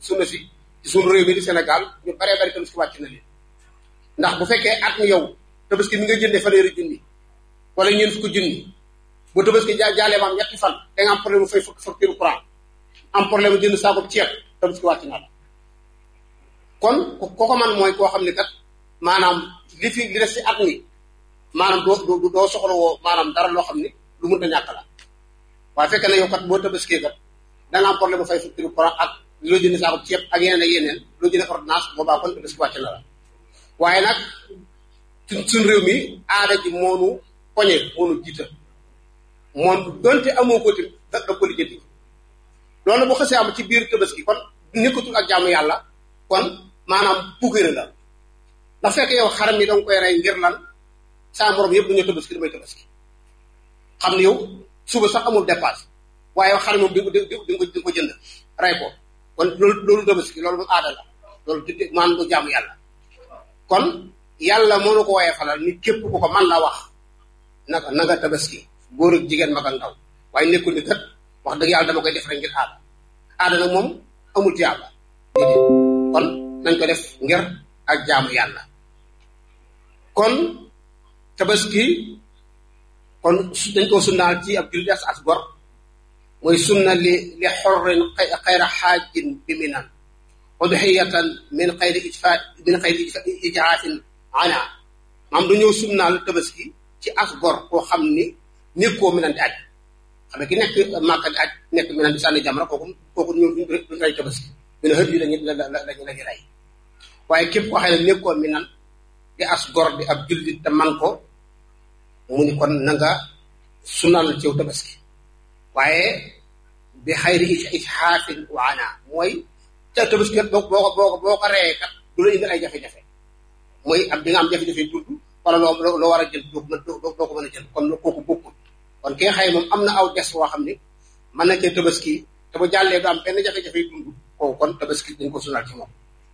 sunna si ci suñu réew mi di Sénégal ñu baree bari tabaski wàcc na leen ndax bu fekkee at mi yow tabaski mi nga jëndee fanweeri junni wala ñeent fukki junni bu tabaski ja jaalee maam ñetti fan da nga am problème mu fay fukki facture courant am problème mu jënd saako ceeb tabaski wàcc na la kon ko ko man mooy koo xam ne kat maanaam li fi li des si at mi maanaam doo doo soxla woo maanaam dara loo xam ne lu mënta ñàkk la waaye fekk na yow kat boo tabaskee kat da nga am problème mu fay facture courant ak loo jënd saako ceeb ak yeneen ak yeneen loo jënd ordonnance boobaa kon tabaski wàcc na la waaye nag suñ réew mi aada ji moonu poñe moonu jiita moom donte amoo ko tamit da da ko lijjanti loolu bu xasee am ci biir tabaski kon nekkatul ak jaamu yàlla kon maanaam pukkére la ndax fekk yow xaram yi danga koy rey ngir lan saa morom yëpp dañoo tabaski damay tabaski xam ne yow suba sax amul dépasse waaye yow xaram moom di di di di ko jënd rey ko kon loolu loolu tabaski loolu moom aada la loolu maanaam du jaamu yàlla kon yàlla moo na ko woyee falal ni képp ku ko man la wax naka nanga tabaski góor ak jigéen mag ak ndaw waaye nekkul ni kat wax dëgg yàlla dama koy def rek ngir aada aada nag moom amul ci yàlla déedéet kon nañ ko def ngir ak jaamu yàlla kon tabaski kon dañ ko sunnaal ci ab jullit as as gor mooy sunna li li xorrin xayra xaajin bi minan udhiyatan min xayri ijfa min xayri ijraafin ana maam dañoo sunnaal tabaski ci as gor koo xam ni nekkoo minan di aj xam ne ki nekk Màkka di aj nekk minan di sànni jamra kooku kooku ñu duñ rey tabaski mina hët yi lañu la la lañu lañu rey waaye képp koo xam ne nekkoo minan di as gor di ab jullit te man ko mu ni kon na nga sunnaal ciw tabaski waaye bi xayri ijhaafin wa ana mooy te tabaski kat boo boo boo boo ko reyee kat du la indi ay jafe-jafe mooy am di nga am jafe-jafe dund wala loo loo war a jël doo ko mën doo ko mën a jël kon kooku bokkul kon ki nga xëy moom am na aw des woo xam ne mën na cee tabaski te bu jàllee du am benn jafe-jafe dund kooku kon tabaski dañ ko sunal ci moom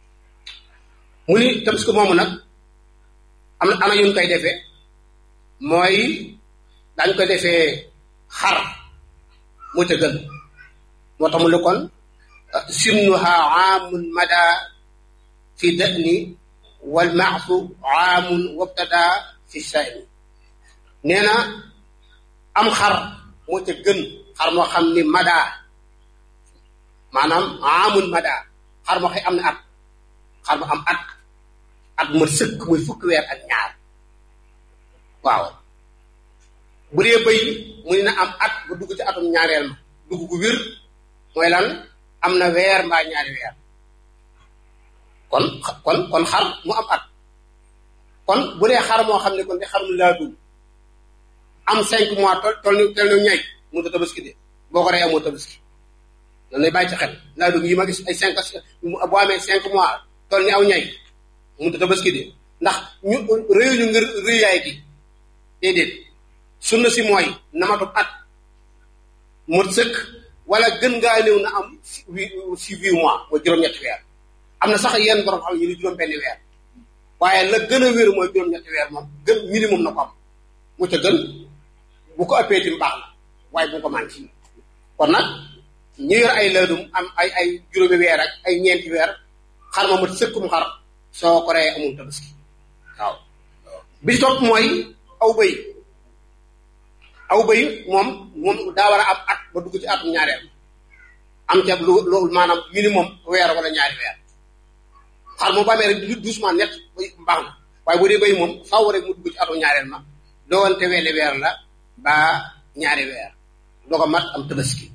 mu ni tabaski moomu nag am na ana yuñ koy defee mooy dañ koy defee xar moo ca gën moo tax mu ne kon sinnuha aamun mada fi dani wal maasu aamun wabtada fi sayni nee na am xar moo ca gën xar moo xam ni mada maanaam aamun mada xar moo xëy am na at xar mu am at at ma sëkk muy fukki weer ak ñaar waaw bu dee bëy mu ne na am at bu dugg ci atum ñaareel ma dugg gu wér mooy lan am na weer mbaa ñaari weer kon kon kon xar mu am at kon bu dee xar moo xam ne kon di xar mu laadum am cinq mois tol tol ni tel ni ñay mu ta tabaski de boo ko rey amoo tabaski lan lay bàyyi ci xel laadum yi ma gis ay cinq boo amee cinq mois tol ni aw ñay mu ta tabaski de ndax ñu réyu ñu ngir réyaay gi déedéet sunna si mooy namatub at mot sëkk wala gën ngaa néew na am si huit mois mooy juróom-ñetti weer am na sax yenn borom xam ñu ni juróom benni weer waaye la gën a wér mooy juróom-ñetti weer moom gën minimum na ko am mu ca gën bu ko ëppee tim baax na waaye bu ko manqué kon nag ñu yor ay laadum am ay ay juróomi weer ak ay ñeenti weer xar ma mat sëkkum xar soo ko reyee amul tabaski waaw bi topp mooy aw bëy aw bëy moom moom daa war a am at ba dugg ci atum ñaareel am ca lu loolu maanaam minimum weer wala ñaari weer xar moom ba amee rek doucement net baax na waaye bu dee bëy moom faaw rek mu dugg ci atum ñaareel ma doonte wenn weer la ba ñaari weer doo ko mat am tabaski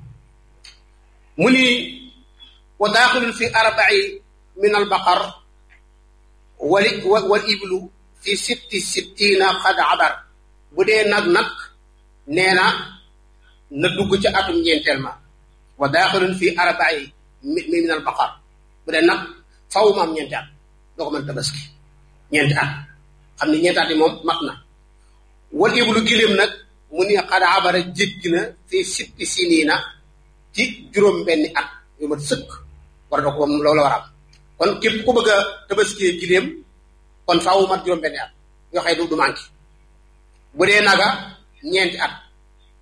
mu ni wa daaxilun fi arba'i min al baqar wali wal iblu fi sitti sittina xad abar bu dee nag nag nee na na dugg ci atum ñeenteel ma wa daaxilun fi arba'i min al baqar bu dee nag faw ma am ñeenti at doo ko mën tabaski ñeenti at xam ne ñeenti at yi moom mat na wal iblu giléem nag mu ni xad abara jéggi na fi sitti siniina ci juróom benni at yu mat sëkk war da ko loolu war a am kon képp ku bëgg a tabaskiyee giléem kon faaw mat juróom benni at yoo xëy du du manqué bu dee naga ñeenti at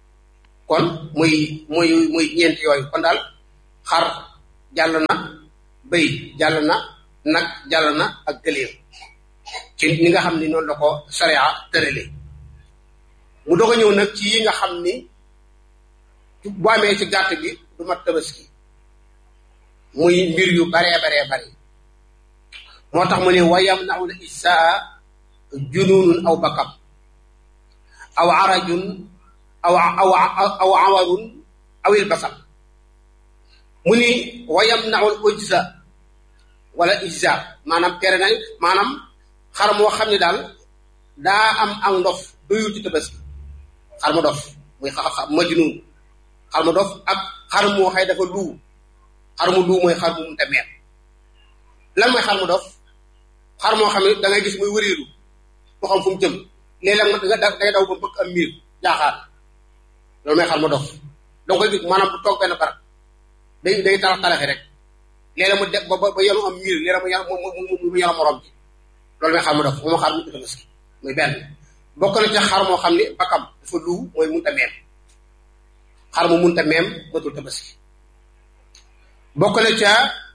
kon muy muy muy ñeenti yooyu kon daal xar jàll na bëy jàll na nag jàll na ak gëléem ci ni nga xam ni noonu la ko sharia tërale mu doog a ñëw nag ci yi nga xam ni bu amee ci gàtt gi du mat tabaski muy mbir yu baree baree bari moo tax mu ne wayam naxu la isaa jununun aw bakam aw arajun aw aw aw awarun awil basam mu ni wayam naxul ujza wala ijza maanaam tere nañ maanaam xar moo xam ne daal daa am ak ndof doyul ci tabaski xar mu dof muy xa majnun xar mu dof ak xar moo xëy dafa luu xar mu luu mooy xar mu munta meet lan mooy xar mu dof xar moo xam ne da ngay gis muy wëreelu mu xam fu mu jëm léeg-léeg nga day daw ba bëgg am miir jaaxaar loolu mooy xar mu dof danga koy gis maanaam bu toog benn barab day day talax talaxi rek léeg-léeg mu de ba ba yenu am miir léeg-léeg mu yenu mu yenu morom ji loolu mooy xar mu dof moom xar mu tabaski muy benn bokk na ca xar moo xam ne bakam dafa luu mooy munta meem xar mu munta meem matul tabaski bokk na ca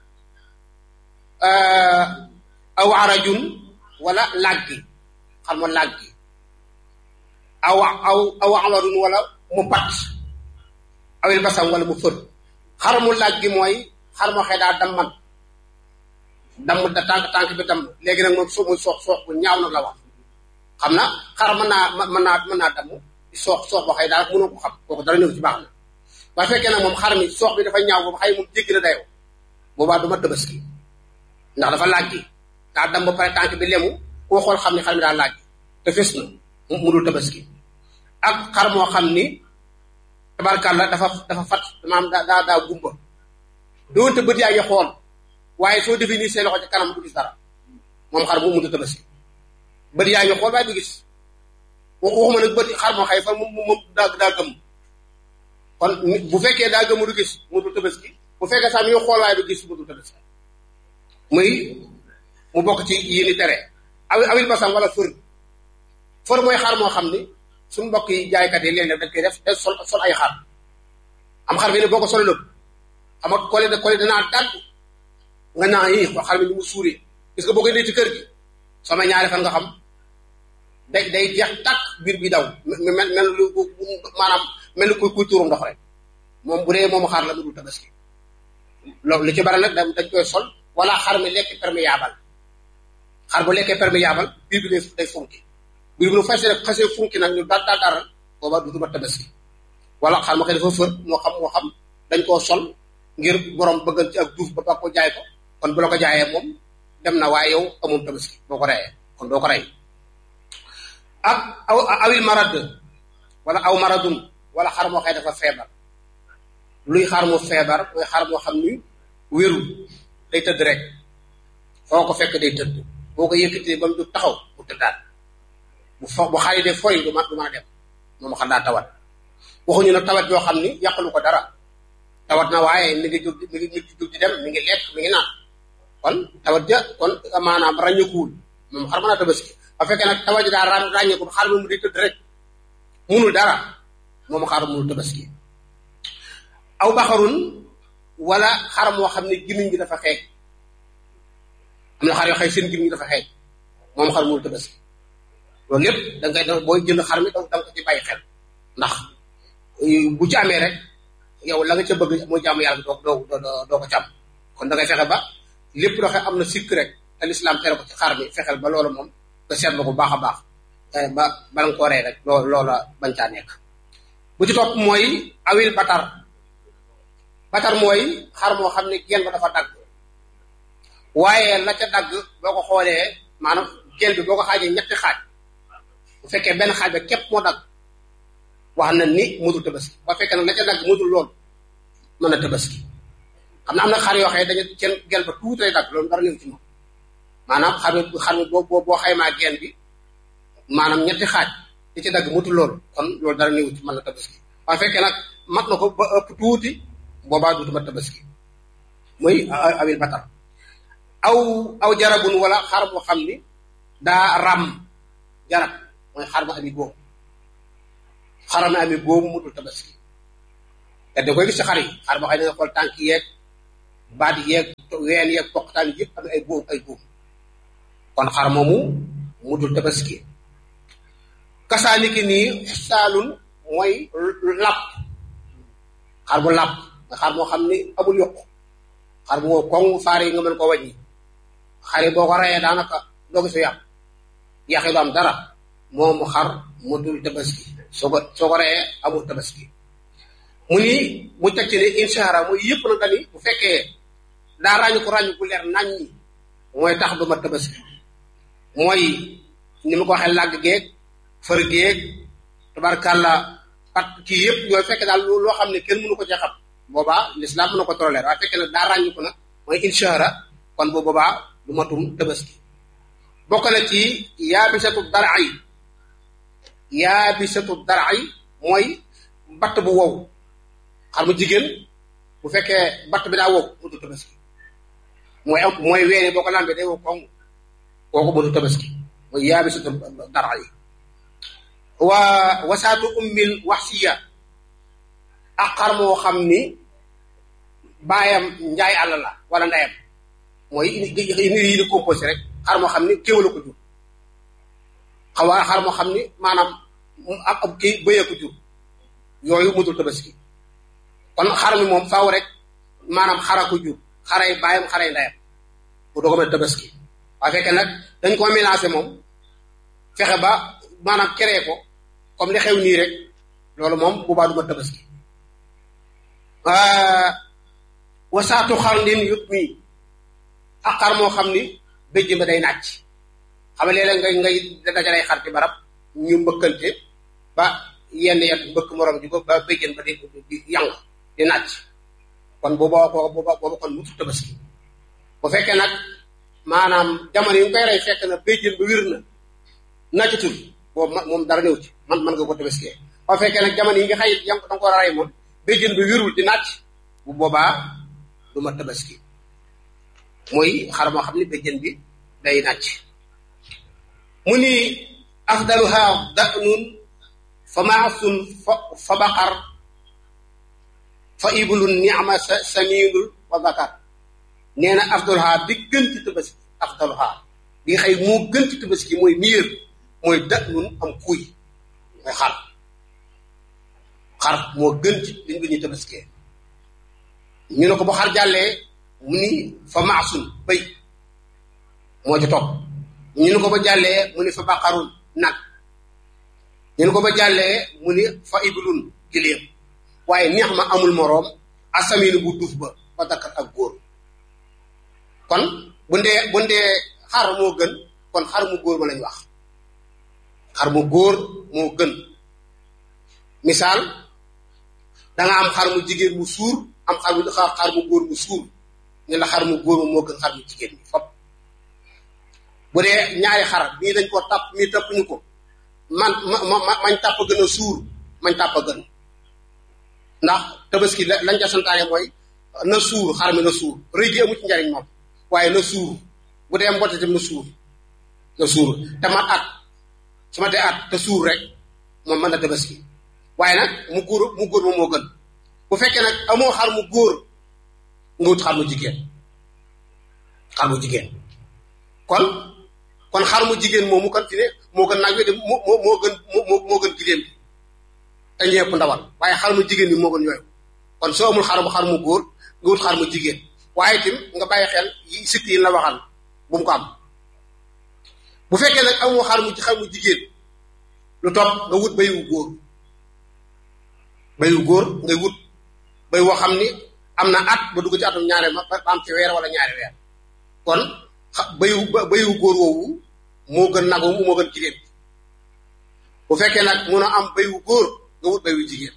aw arajun wala laggi xar mu laggi aw aw aw awarun wala mu pat awil basam wala mu fër xar mu laggi mooy xar moo xëy daa damman damm da tànk tànk bi damm léegi nag moom soo muy soox soox bu ñaaw nag la wax xam na xar mën naa mën naa mën naa damm soox soox boo xëy daal mënoo ko xam kooku dara ñëw ci baax na waaye fekkee nag moom xar mi soox bi dafa ñaaw boobu xëy moom jéggi na dayoo boobaa du ma tabaski ndax dafa làggi daa dam ba pare tànk bi lemu koo xool xam ne xar mi daa làggi te fes na mu dul tabaski ak xar moo xam ni tabarkàlla dafa dafa fat maanaam daa daa daa gumba doonte bët yaa ngi xool waaye soo defee nii seen loxo ci kanam du gis dara moom xar bu mënut a tabaski bët yaa ngi xool waaye du gis waxuma nag bët xar moo xëy fa moom moom daa daa gëm kon bu fekkee daa gëmu du gis mu dul tabaski bu fekkee sax mi ngi xool waaye du gis mu dul tabaski muy mu bokk ci yéen i tere awi awil basam wala fër fër mooy xar moo xam ni suñu mbokk yi jaaykat yi léeg-léeg dañ koy def te sol sol ay xar am xar bi ne boo ko solo lépp xam nga kole da kole danaa dagg nga naa yi xar bi ni mu suuree gis nga boo koy dee ci kër gi sama ñaari fan nga xam day day jeex tàkk biir bi daw mel mel lu maanaam mel ni kuy kuy tuuru ndox rek moom bu dee moom xar la mu dul tabaski loolu li ci bari nag dañ koy sol wala xar mi lekk perméable xar bu lekkee perméable biir bi day day funki biir bi nu fas rek xasee funki nag ñu daal daal daal booba du ma tabaski wala xar ma koy dafa fër moo xam moo xam dañ koo sol ngir borom bëggal ci ak duuf ba ba ko jaay ko kon bu la ko jaayee moom dem na waaye yow amul tabaski boo ko reyee kon doo ko rey ak aw awil marad wala aw maradun wala xar moo xëy dafa feebar luy xar mu feebar mooy xar moo xam ni wérul day tëdd rek foo ko fekk day tëdd boo ko yëkkatee ba mu du taxaw bu tëddaat bu fo bu xaali dee foy du ma du mën a dem moom xam daa tawat waxuñu nag tawat yoo xam ni yàqalu ko dara tawat na waaye mi ngi jóg mi ngi mi ngi jóg di dem mi ngi lekk mi ngi naan kon tawat ja kon maanaam ràññekuwul moom xar mën a tabaski ba fekkee nag tawat ji daa ra ràññekul xar mu di tëdd rek munul dara moom xar munul tabaski aw baxarun wala xar moo xam ne gimiñ bi dafa xeeñ am na xar yoo xëy seen gimiñ dafa xeeñ moom xar munul tabaski loolu lépp da ngay da booy jënd xar mi da nga ko ci bàyyi xel ndax bu ci amee rek yow la nga ca bëgg mooy jaamu yàlla doo doo doo ko càmm kon da ngay fexe ba lépp loo xam am na sikk rek te lislaam tere ko ci xar mi fexeel ba loolu moom nga seetlu ko bu baax a baax ba bala nga ko rey rek loo loola bañ caa nekk bu ci topp mooy awil batar batar mooy xar moo xam ne genn ba dafa dagg waaye la ca dagg boo ko xoolee maanaam genn bi boo ko xaajee ñetti xaaj bu fekkee benn xaaj ba képp moo dagg wax na ni mutul tabaski ba fekkee nag la ca dagg mutul loolu mën na tabaski xam na am na xar yoo xam ne dañu seen gel ba tuuti lay dagg loolu dara néew ci moom maanaam xar mi xar mi boo boo xaymaa genn bi maanaam ñetti xaaj li ci dagg mutul loolu kon loolu dara néew ci mën na tabaski waaye fekkee nag mat na ko ba ëpp tuuti boobaa duutu ma tabaski muy awil batar aw aw jarabun wala xar boo xam ni daa ram jarab mooy xar ma ami góom xar ma ami góom mutul tabaski te da koy gis ci xar yi xar boo xam ne nga xool tànk yeeg baat yeeg ween yeeg poqtaan yëpp am ay buum ay buum kon xar moomu mu dul tabaski kasaaniki nii saalun mooy làpp xar bu làpp nga xar moo xam ni amul yokk xar bu wow koŋ faar yi nga mën ko wàññi xar yi boo ko reyee daanaka doo gis yàpp yaxi du am dara moomu xar mu dul tabaski soo ko soo ko reyee amul tabaski mu ni mu teg ci ne inshara muy yëpp na dani bu fekkee daa ràññu ko ràññu ku leer nañ ñi mooy tax du ma tabaski mooy ni ma ko waxee làgg geeg fër geeg tabarkàlla pat kii yëpp yooyu fekk daal loo xam ne kenn mënu ko ci xam boobaa l'islam mën na ko tolérer waaye fekkee nag daa ràññu ko nag mooy inshara kon bu boobaa du matum tabaski bokk na ci yaabisatu daray yaabisatu daray mooy batt bu wow xar mu jigéen bu fekkee batt bi daa wow mutu tabaski mooy am mooy weene boo ko lambee day wow koŋ kooku mutu tabaski mooy yaabisatu daray wa wasaatu ummil waxsiya ak xar moo xam ni baayam njaay àll la wala ndeyam mooy indi yi di composé rek xar moo xam ni kéwala ko jur xawaa xar moo xam ni maanaam ab ab kii bëyee ko jur yooyu mutul tabaski kon xar mi moom faaw rek maanaam xara ko jur xaray baayam xaray ndeyam bu doo ko mën tabaski waaye fekkee nag dañ ko mélangé moom fexe ba maanaam créé ko comme li xew nii rek loolu moom bu baa du ma tabaski wasaatu xar ndin yut mii ak xar moo xam ni béjj ba day nàcc xam nga léeg-léeg ngay ngay dajalay xar ci barab ñu mbëkkante ba yenn yet mbëkk morom ji ko ba béjjën ba di di yang di nàcc kon booba booba booba kon mutu tabaski bu fekkee nag maanaam jamono yi nga koy rey fekk na béjjën ba wir na nàccatul boobu moom dara néew ci man mën nga ko tabaskee bu fekkee nag jamono yi nga xëy yang da nga ko war a rey moom béjjën bi wirul di nàcc bu boobaa du ma tabaski mooy xar moo xam ne béjjën bi day nàcc mu ni afdaluha danun fa maasun fa fa baqar fa iblun niama sa saminul wa bakar nee na afdaluha bi gën ci tabaski afdaluha bi xëy moo gën ci tabaski mooy miir mooy danun am kuy mooy xar xar moo gën ci liñ bi ñuy tabaskee ñu ne ko ba xar jàllee mu ni fa maasun béy moo ci topp ñu ne ko ba jàllee mu ni fa baqarun nag ñu ne ko ba jàllee mu ni fa iblun giléem waaye neex ma amul moroom asaminu bu duuf ba ba dakkat ak góor kon bu ndee bu ndee xar moo gën kon xar mu góor ma lañ wax xar mu góor moo gën misaal danga am xar mu jigéen mu suur am xar mu xar mu góor mu suur ñu la xar mu góor ma moo gën xar mu jigéen ñi fop bu dee ñaari xar bii dañ ko tàpp mii tàpp ñu ko man ma mañ tàpp gën a suur mañ tàpp gën ndax tabaski lañ ca santaane mooy na suur xar mi na suur rëy gi amu ci njariñ moom waaye na suur bu dee mbote tam na suur na suur te man at su ma dee at te suur rek moom mën na tabaski waaye nag mu góor mu góor moom moo gën bu fekkee nag amoo xar mu góor nga wut xar mu jigéen xar mu jigéen kon kon xar mu jigéen moomu kan fi ne moo gën nag wi de moo moo moo gën moo moo gën giléem bi te ñepp ndawal waaye xar mu jigéen bi moo gën yooyu kon soo amul xar mu xar mu góor nga wut xar mu jigéen waaye tim nga bàyyi xel yi sikk yi la waxal bu mu ko am bu fekkee nag amoo xar mu xar mu jigéen lu topp nga wut bay wu góor bay wu góor ngay wut bay woo xam ni am na at ba dugg ci atum ñaare ma ba am ci weer wala ñaari weer kon bayu bayu góor woowu moo gën nag woowu moo gën jigéen bu fekkee nag mun a am bayu góor nga wut bayu jigéen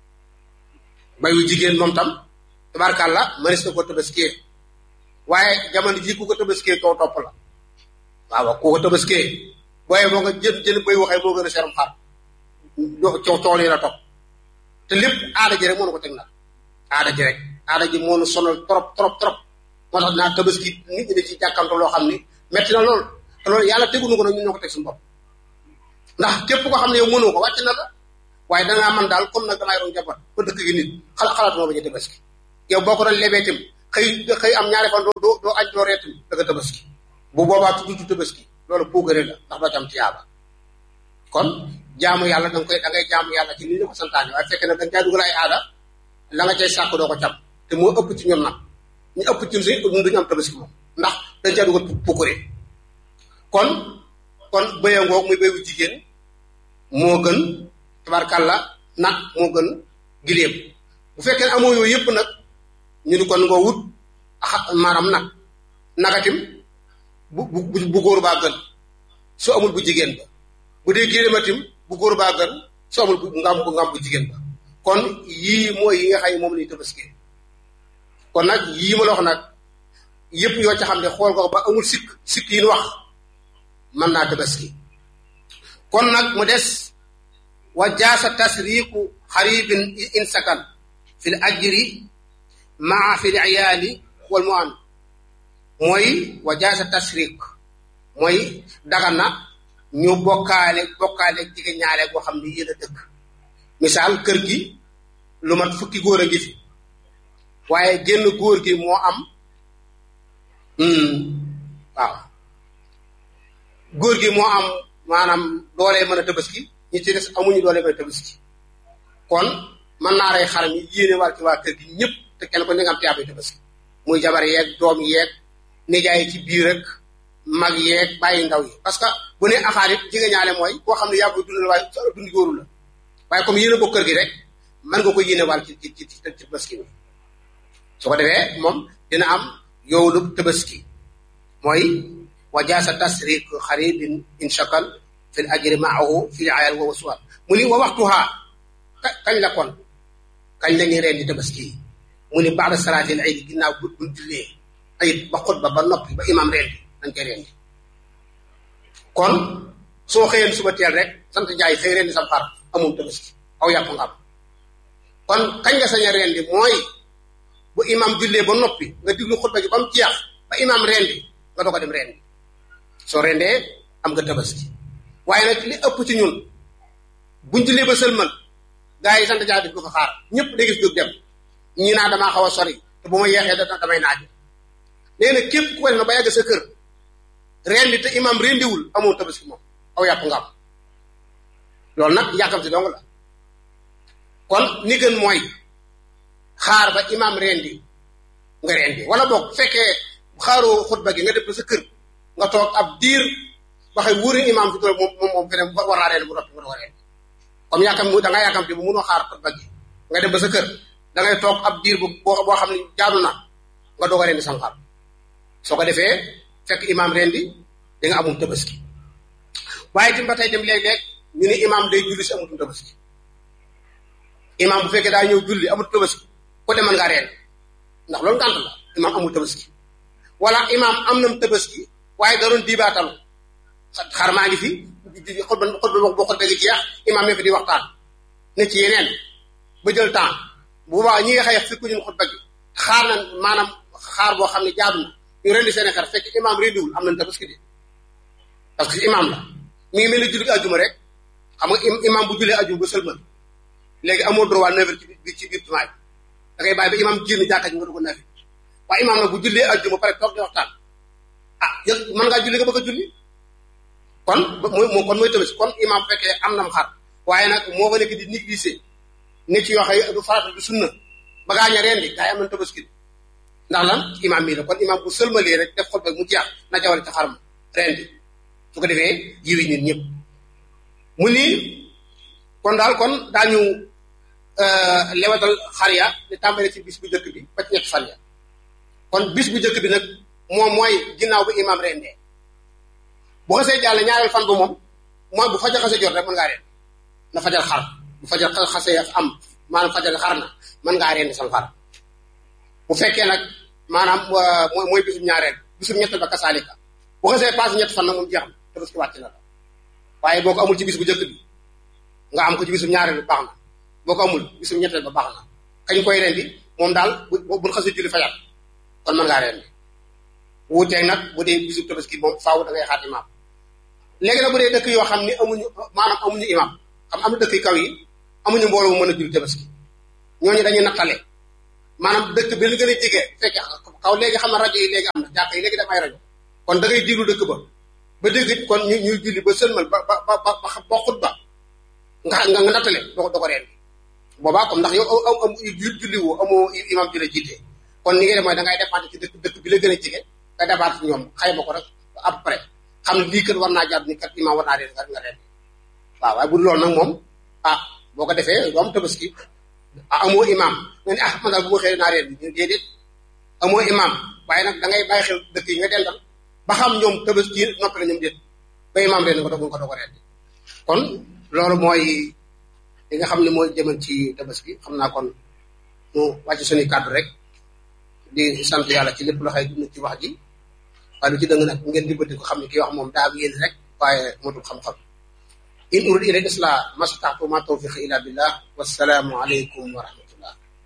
bayu jigéen moom tam tabarkàlla mënees na ko tabaskee waaye jamono ji ku ko tabaskee kaw topp la waaw ku ko tabaskee booyee moo nga jën jën bay waxee moo gën a seeram xar coow coow yi la topp te lépp aada ji rek moo na ko teg nag aada ji rek aada ji moo nu sonal trop trop trop moo tax naa tabaski nit ñi da ci jàkkamte loo xam ni metti na lool te loolu yàlla tegunu ko nag ñun ñoo ko teg suñu bopp ndax képp koo xam ne yow mënoo ko wàcc na la waaye dangaa man daal comme nag damay doon jabar ba dëkk gi nit xala xalaat moo bañu tabaski yow boo ko doon lebee tim xëy xëy am ñaari fan doo doo añ doo reetu da nga tabaski bu boobaa tuddu tabaski loolu puugare la ndax doo ci am tiyaaba kon jaamu yàlla da nga koy da ngay jaamu yàlla ci ni ñu ko santaane waaye fekkee ne da nga caa dugal ay aada la nga cay sàkk doo ko cam te moo ëpp ci ñun nag ñu ëpp ci ñun si ñun duñu am tabaski moom ndax dañ caa dugal puukare kon kon bëya ngoog muy béyu jigéen moo gën tabarkàlla nag moo gën giléem bu fekkee ne amoo yooyu yëpp nag ñu ni kon nga wut axa maanaam nag nagatim bu bu bu góor baa gën su amul bu jigéen ba bu dee giléematim bu góor baa gën su amul bu ngam bu ngam bu jigéen ba kon yii mooy yi nga xam ne moom lañu tabaski kon nag yii ma la wax nag yëpp yoo ca xam ne xool ko ba amul sikk sikk yi ñu wax mën naa tabaski kon nag mu des wa jaasa tasriqu xaribin in sakan fi l ajri maa fi l iyaali wal mu an mooy wa jaasa tasriq mooy dagan na ñu bokkaale bokkaale jige ñaale boo xam ne yéen a dëkk misaal kër gi lu mat fukki góor a ngi fi waaye génn góor gi moo am waaw góor gi moo am maanaam doolee mën a tabaski ñi ci des amuñu doolee mën a tabaski kon mën naa rey xaram yi yéene war ci waa kër gi ñëpp te kenn ko ni nga am tiyaabay tabaski muy jabar yeeg doom yeeg nijaay ci biir rek mag yeeg bàyyi ndaw yi parce que bu ne axaar it jigéen ñaale mooy koo xam ne yaa koy dundal waaye dundi góoru la waaye comme yéene bokk kër gi rek mën nga ko yéene wàll ci ci ci ci tabaski bi su ko defee moom dina am yoolu tabaski mooy wa jaasa tasriq xaribin in shakal fi l ajri maahu fi ayal wa wasuwal mu ni wa waxtuha kañ la kon kañ la ñuy rendi tabaski yi mu ni baada salaatil aydi ginnaaw bu buñ jullee ayit ba xutba ba noppi ba imam rendi dañ koy rendi kon soo xëyeen suba teel rek sant jaay xëy rendi sam xar amul tabaski aw yàpp nga am kon kañ nga sañ a rendi mooy bu imam jullee ba noppi nga diglu xutba gi ba mu jeex ba imam rendi nga doog a dem rendi soo rendee am nga tabaski waaye nag li ëpp ci ñun buñ jullee ba sëlmal gaa yi sant jaay di ko fa xaar ñëpp day gis jóg dem ñi naa damaa xaw a sori te bu ma yeexee da damay naaj nee na képp ku ko def na ba yàgg sa kër rendi te imam rendiwul amoo tabaski moom aw yàpp nga am loolu nag yàkkam si dong la kon ni gën mooy xaar ba imam rendi nga rendi wala boog fekkee xaaroo xutba gi nga def ba sa kër nga toog ab diir ba xëy wóori imam fi tool moom moom moom feneen war naa rendi bu noppi nga doog a rendi comme yaakam mu da nga yaakam te bu mënoo xaar xutba gi nga dem ba sa kër da ngay toog ab diir bu boo boo xam ne jaadu na nga doog a rendi sam xar soo ko defee fekk imam rendi di nga amum tabaski waaye tim ba tey dem léeg-léeg ñu ni imam day julli si amutum tabaski imam bu fekkee daa ñëw julli amut tabaski ko demal ngaa reen ndax loolu ngànt la imam amul tabaski wala imam am nam tabaski waaye da doon diibaatalu xar maa ngi fi xutba xutba boo xutba gi jeex imam ne fi di waxtaan ne ci yeneen ba jël temps bu boobaa ñi nga xëy fekku ñun xutba gi xaar na maanaam xaar boo xam ne jaadu na ñu rendi seen xar fekk imam rendiwul am nañ tabaski de parce que imam la mi ngi mel ni julli ajuma rek xam nga imam bu jullee ajuma ba sëlmal léegi amoo droit neuf heures ci biir ci biir jumaa bi da ngay bàyyi ba imam génn jàkka ji nga dugg nafi waaye imam nag bu jullee ajuma pare toog di waxtaan ah yëg mën ngaa julli nga bëgg a julli kon mooy moo kon mooy tabaski kon imam bu fekkee am nam xar waaye nag moo fa nekk di négliger ne ci yoo xam du farata du sunna ba gaañ a rendi gaa yi am nañ tabaski ndax lan imam mii la kon imam bu sëlmalee rek def xutba mu jeex na jawal ci xaram rendi su ko defee jiwi nit ñëpp mu nii kon daal kon daañu lewatal xar ya di tàmbale ci bis bu njëkk bi ba ci ñetti fan ya kon bis bu njëkk bi nag moom mooy ginnaaw bi imam rendee bu xasee jàll ñaareel fan ba moom mooy bu fajar xasee jot rek mën ngaa rend na fajar xar bu fajar xasee am maanaam fajar xar na mën ngaa rendi sam xar bu fekkee nag maanaam mooy mooy bisum ñaareel bisum ñett ba kasaalika bu xasee passé ñett fan nag moom jeex na tabaski wàcc na la waaye boo ko amul ci bis bu njëkk bi nga am ko ci bisum ñaareel bi baax na boo ko amul bisum ñetteel ba baax na kañ koy rendi moom daal bu bu xasee julli fajar kon mën ngaa rendi wuuteeg nag bu dee bisum tabaski moom faaw da ngay xaar imaam léegi nag bu dee dëkk yoo xam ni amuñu maanaam amuñu imaam xam am na dëkk yu kaw yi amuñu mbooloo mu mën a julli tabaski ñooñu dañuy nattale maanaam dëkk bi la gën a jege fekk kaw léegi xam na rajo yi léegi am na jàkk yi léegi dafay rajo kon da ngay diglu dëkk ba ba dégg kon ñu ñuy julli ba sëlmal ba ba ba ba ba xut ba nga nga nga nattale doo ko doo ko reen boobaa comme ndax yow am am julli woo amoo imam ji la jiite kon ni ngay def mooy da ngay dépendre ci dëkk dëkk bi la gën a jege nga dépendre ci ñoom xayma ko rek à peu près xam ne lii kat war naa jàpp ni kat imam war naa reen nga nga reen waaw waaye bu dul loolu nag moom ah boo ko defee doo am tabaski amoo imam nga ne ah man daal bu ma xëyee naa reen bi déedéet amoo imam waaye nag da ngay bàyyi xel dëkk yi nga dendal ba xam ñoom tabaski noppi la ñoom déet ba imam reen nga doog nga doog a reen kon loolu mooy li nga xam ne mooy jëmal ci tabaski xam naa kon mu wàcc suñuy kàddu rek di sant yàlla ci lépp loo xëy dund ci wax ji waaye lu ci dëng nag ngeen di bëtti ko xam ne kii wax moom daa am yéen rek waaye motul xam-xam in urid ila islah mastataatu ma tawfiq illa billah wassalaamu aleykum wa rahmatullah